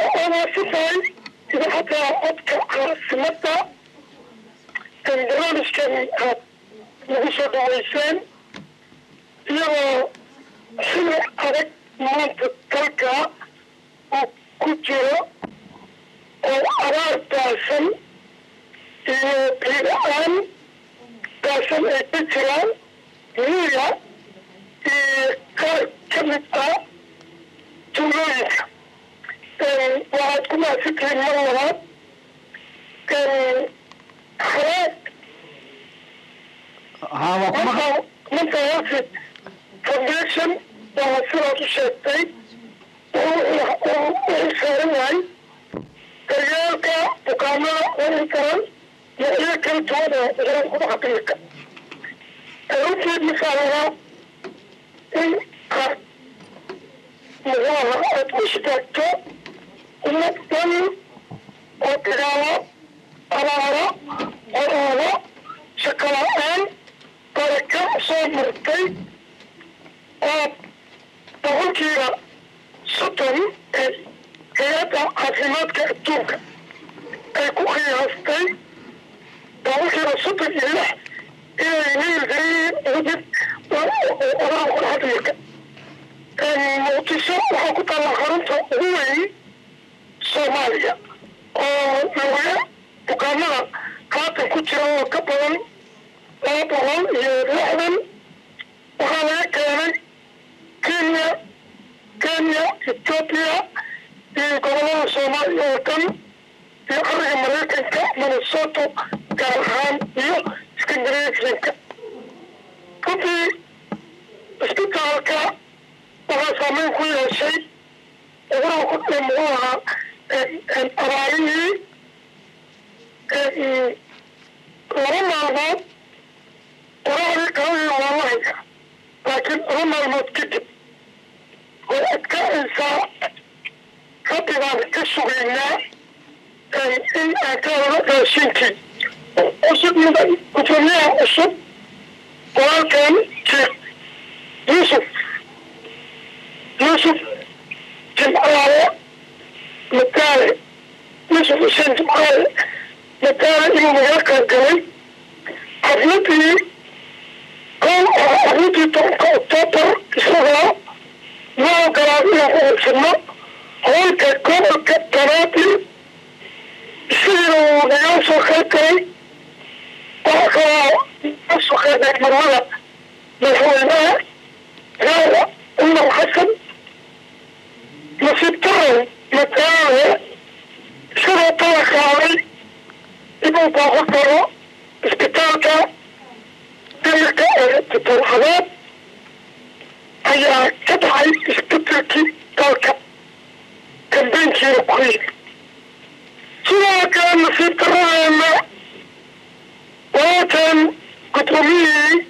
wanaagsantahay idaacadda codka caasimada barnaamijkan aad nagu soo dhaweyseen iyagoo xili adag maanta dalka uu ku jiro oo abaar baasan iyo biila-aan baasan ay ka jiraan miiga iyo qaar ka mid ah tuulooyinka waxaad ku mahadsantihiin mar labaad haraag haa waa kuma mental health foundation waa sidaad u sheegtay wuxuu saaran yahay daryeelka bukaanada wixii karan noocyo kala duwan oo cudurada ku dhaca biilka runtii misaalaha in aad muxuaha aad u istaagto ummad dhan oo dagaalo abaaro qoroodo shaqo la-aan baraka soo martay oo boqolkiiba soddon ee hay-adda caafimaadka adduunka ay ku qiyaastay boqolkiiba soddon iyo lix inay leeyihiin mid oraa ku dhaca biilka muqdisho waxaa ku taalla xarunta ugu weyn soomaaliya oo looga bukaanada haatan ku jira oo ka badan laba boqol iyo lixdan waxaa laga keenay kenya kenya ethoopia iyo gobolada soomaaliya oo dhan iyo ariga maraykanka minnesoto gaar ahaan iyo scandinavianka runtii isbitaalka waxaa saameyn ku yeeshay cudurada ku dhee muxuu ahaa abaarihii laba maalmood qoraxdii qaladii waa la haya laakiin laba maalmood kadib way adkaaysaa rabbi baan ka sugaynaa in aan ka helo raashinkii cusub mudan gudoomiyaha cusub walaalkan sheekh yuusuf yuusuf jimcaale mataale yuusuf xuseen jimcaale mataale inuu nagala qaybgalay xafladii kow oo xafladii tobanka oktoobar isagoo noo ogolaaday inaan ku qabsano howlka gobolka banaadir sidiina uu nagala soo qayb galay waxaa kaloo nagala soo qaybay marmada madaxweynaha raada cumar xasan nasiib darow mataale isagoo tala qaaday inuu baaqo karo isbitaalka damirka ee dibadxadeed ayaa ka dhacay isbedelkii dalka kambeynkiina ku yimi sidoo kale nasiib daradeena walaalkan guddoomiyihii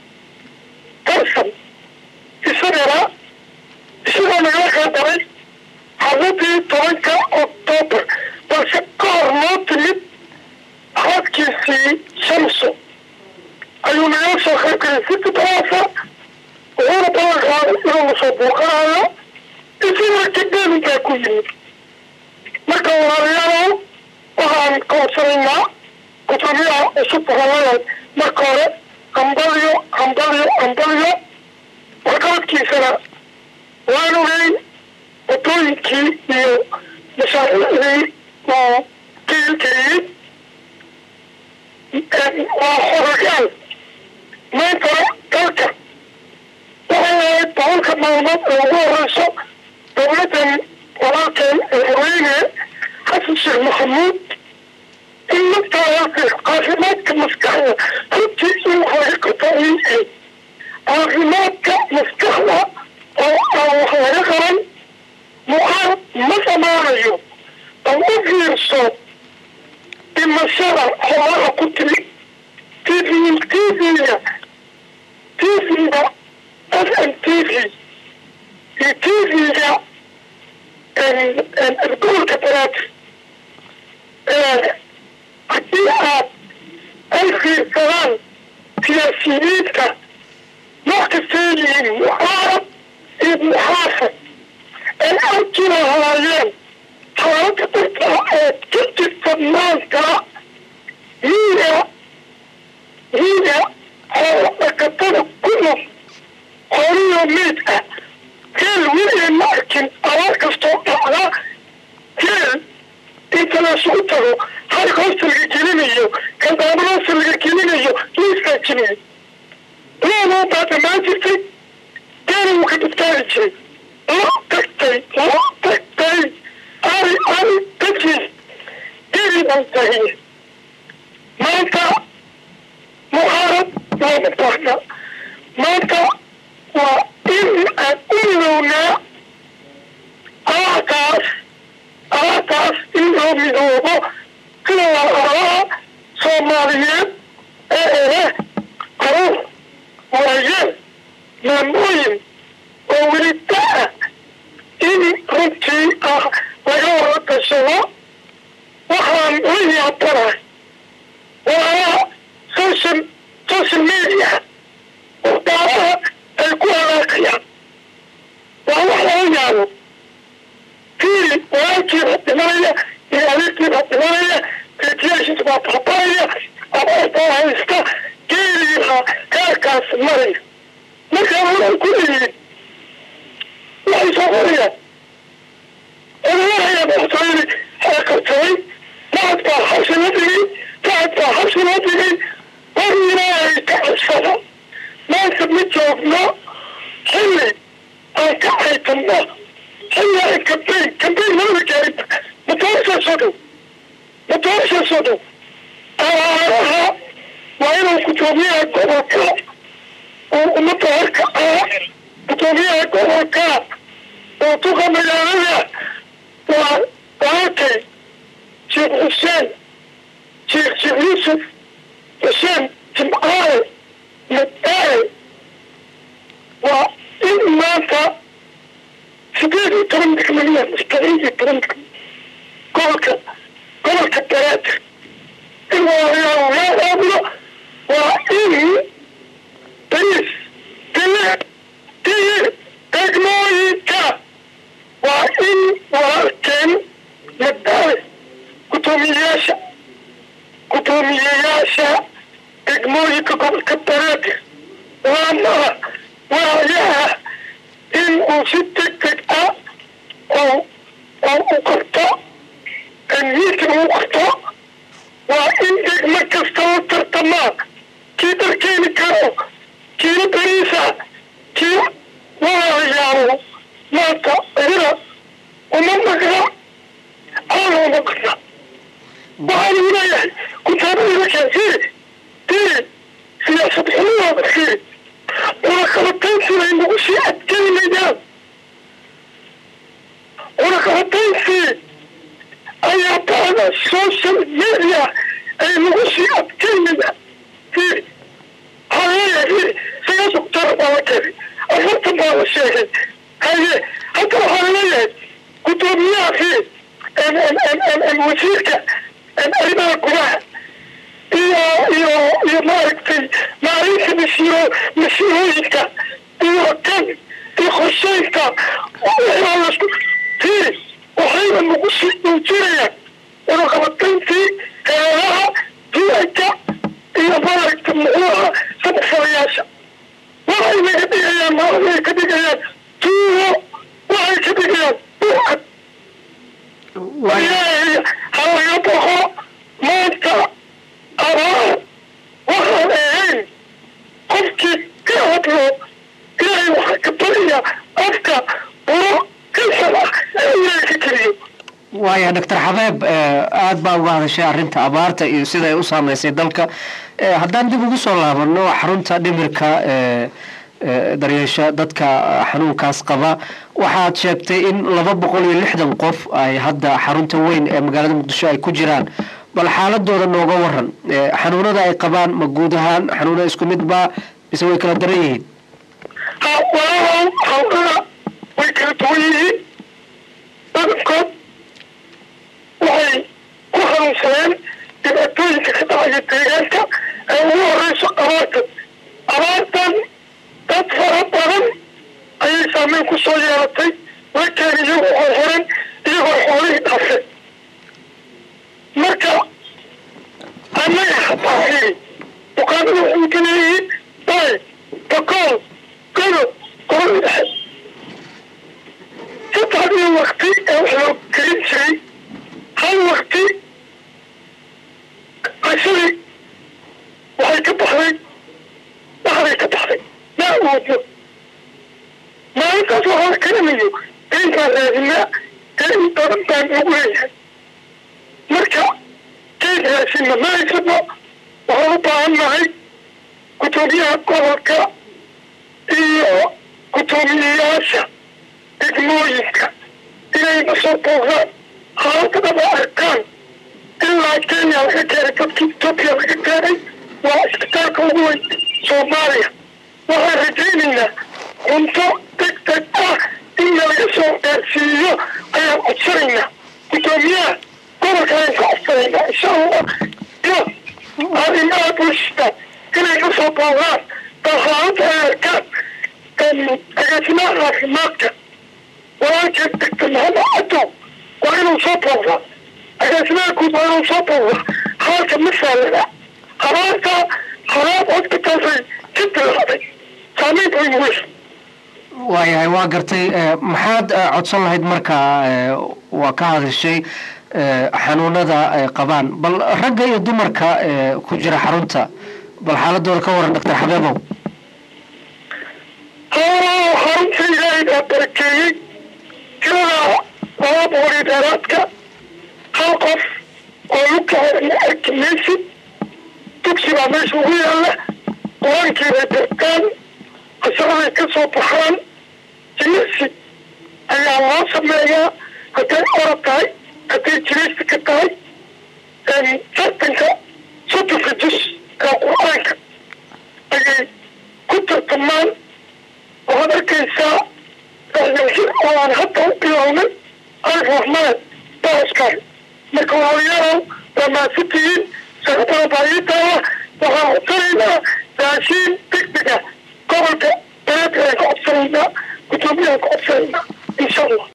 tarsan isagana isagoo nagala qaadaray xafladii tobanka oktoobar balse ka hor noo timid xaadkiisii shamso ayuu nagala soo qayb galay si dibadaasa wuxuuna balan qaaday inuu na soo buuqanayo isagana kadeeninkaa ku yimid marka walaalayaalow waxaan koodsanaynaa gudoomiyaha cusub holadan marka hore hambalyo hambalyo hambalyo waxqabadkiisana waan ogeyn wadooyinkii iyo mashaariicdii uu geelgeliyey waa xorogaal maantana dalka waxay ahayd boqolka maalmood ee ugu horeyso dowladdan walaalkeen madaxweyne xasan sheekh maxamuud in markaasi caafimaadka maskaxda runtii in wax laga qabto ayay ahayd caafimaadka maskaxda oo aan wax laga qaban muxaal ma samaanayo bal u fiirso dhimashada xoolaha ku timi tv tvga tvga f m t v iyo tvga gobolka banaadir haddii aad ay fiirsadaan siyaasiyiinta wax kastay yihiin muxaarab iyo muxaafad ay arki lahaayeen oo ka jirta maanta miiga miiga xoolo dhaqatada ku nool xoolihii meyd ah geel weligay ma arkin abaar kastoo dhacda geel inta laysugu tago halka hoosta laga gelinayo kandaamada hoosta laga gelinayo liiskaa jimiye loodoo baa dhamaan jirtay geela wuu ka badbaadi jiray loo tagtay loo tagtay ari ari dajiis geelii baan tahiye maanta mucaarad looma baahna maanta waa in aan u midownaa alaakaas alaakaas in loo midoobo sida walaalaha soomaaliyeed ee leh caruur waayeel maamooyin oo weli da-a in runtii ah laga wada gashado waxaan la yaabanahay walaalaha social social media wadaalaha ay ku halaaqayaan waa wax laga yaabo fiili walaalkiiba dhimanaya iyo adeerkiiba dhimanaya beetiyaashiisa baa baabanaya abaartaa haysta geeliiha gaarkaas maraya markaa wadan ku leeyihin waxay soo qorayaan odawahaya madaxtooyadii aa qabsaday lacag baa xabsi la dhigay lacag baa xabsi la dhigay war ilaahay ka cabsada maanta ma joogno xilli aan ka caytanno xilli aan kambayn kambayn labada gaarin matoorashaa soo dhow matoorashaa soo dhow abaaraha waa inuu gudoomiyaha gobolka oo ummadda horka ah gudoomiyaha gobolka oo duqa magaalada waa walaalkay sheekh xuseen sheekh sheekh yuusuf xuseen jimcaale madaale waa in maanta sideed iyo toban degmaniya sideed iyo toban degmo gobolka gobolka daraada in walaalayaal loo aabulo waa in bariis diye diye degmooyinka waa in walaalkeen madaale gudoomiyeyaasha gudoomiyeyaasha degmooyinka gobolka daraada waanaha waayaha in uu si deg deg ah oo oo u qabto miitin uu qabto waa in degmo kasta oo tartamaa kii darkeeni karo kiina beriisa kii walaalayaalo maanta iyada uma maqna aan uma maqna waxaan ugu leeyahay kutaabadii keensiiri diri siyaasad xumadaada fiiri cunaqabataynsiina inagu sii adkeynayaan cunaqabatayntii ayaa bacda social media ay nagu sii adkeynayaan fiiri waxaa leeyahay fiiri siyaas october baa la keenay afartan baa la sheegay haye hadda waxaa leeyahay gudoomiyaha fiiri wasiirka arrimaha gudaha iyo iyo iyo maaragtay maalinta masiiro masiirooyinka iyo kan iyo qorsheynka lasku fiiri waxayna nagu sii muujinayaan cunaqabatayntii heeraha duwanka iyo maaragta muxuuha samafalayaasha waxay naga dhigayaan maalmay ka dhigayaan tuugo waxay ka dhigayaan buucad ilaahay ha laga boqo maanta abaar waxaan ahayn qofkii ka hadlo ilaahay waxaa ka baraya afka buro kasal ah ee ilaahay ka keliyo waaya doctor xabeeb aada baa uga hadashay arrinta abaarta iyo sida ay u saameysay dalka haddaan dib ugu soo laabano xarunta dhimirka daryeesha dadka xanuunkaas qaba waxaad sheegtay in laba boqol iyo lixdan qof ay hadda xarunta weyn ee magaalada muqdisho ay ku jiraan bal xaaladooda nooga waran xanuunada ay qabaan ma guud ahaan xanuuna isku mid baa mise way kala daran yihiin walaalow xanuunada way kala duwan yihiin badankood waxay ku xanuunsadeen dhibaatooyinka ka dhacaya deegaanka ee ugu horeyso abaartan abaartan dad fara badan ayay saameyn ku soo yeelatay markeen iyagoo horhoran iyagoo xoolihii dhaafeen in badan baan ugu leeyahay marka geed raashinna ma haysano waxaan u baahan nahay guddoomiyaha gobolka iyo guddoomiyeyaasha degmooyinka inayna soo boogaan xaaladadaba arkaan ilaa kenya laga keenay dadkii etoobiya laga keenay waa isbitaalka ugu weyn soomaaliya waxaan rajaynaynaa cunto deg deg ah in nalaga soo gaarsiiyo ayaan codsanaynaa guddoomiyaha gobolka ayaan ka codsanaynaa insha allah iyo arrimaha bulshada inay ka soo boogaan balxaalada ay arkaan agaasimaha caafimaadka walaalkeed degta maxamed cadow waa inuu soo boogaa agaasimaha guud waa inuu soo boogaa haalka ma saalada habaarta habaab hospitaalsay ka bilaaday saamayn bayn weyn waayahay waa gartay maxaad codsan lahayd marka waa ka hadashay xanuunada ay qabaan bal ragga iyo dumarka ku jira xarunta bal xaaladooda ka waran doctor xabeebow xarunta ilaahay baa barakeeyey tirada laba boqol iyo dheeraadka hal qof oo lugtahoodana arki maysid dugsi baa meesha ugu yaalla qur-aankiibay bartaan asagaday ka soo baxaan jimicsi ayaa loo sameeyaa hadday orod tahay hadday jimicsi ka tahay tartanka soddonka jus ee qur-aanka ayay ku tartamaan waxaad arkaysaa oo aan hadda u bilownay alif raxmaan baaskar marka walaalayaalow waa maasitihiin shaqadana baayiitaala waxaan codsanaynaa raashiin degdega gobolka bereedka ayaan ka codsanaynaa guddoomiyahan ka codsanaynaa insha allah